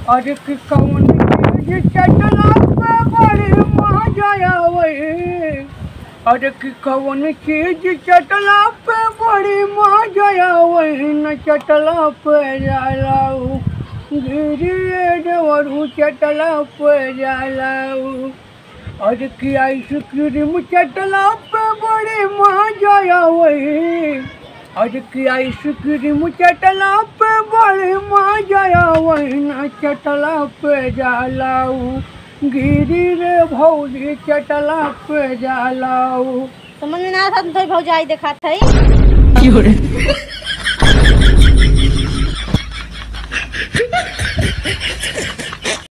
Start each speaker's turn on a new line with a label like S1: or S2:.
S1: अरे कि कौन चीज चटला पे बड़ी मजा आवे अरे कि कौन चीज चटला पे बड़ी मजा आवे न चटला पे जालाऊ गिरिए देवरू चटला पे जालाऊ अरे कि आइसक्रीम चटला पे बड़ी मजा आवे अरे कि आइसक्रीम चटला पे बड़ी मजा आवे न चटला पे जालाऊ गिरी रे भौजी चटला पे जालाऊ
S2: समझ में ना आता तो भौजाई देखा था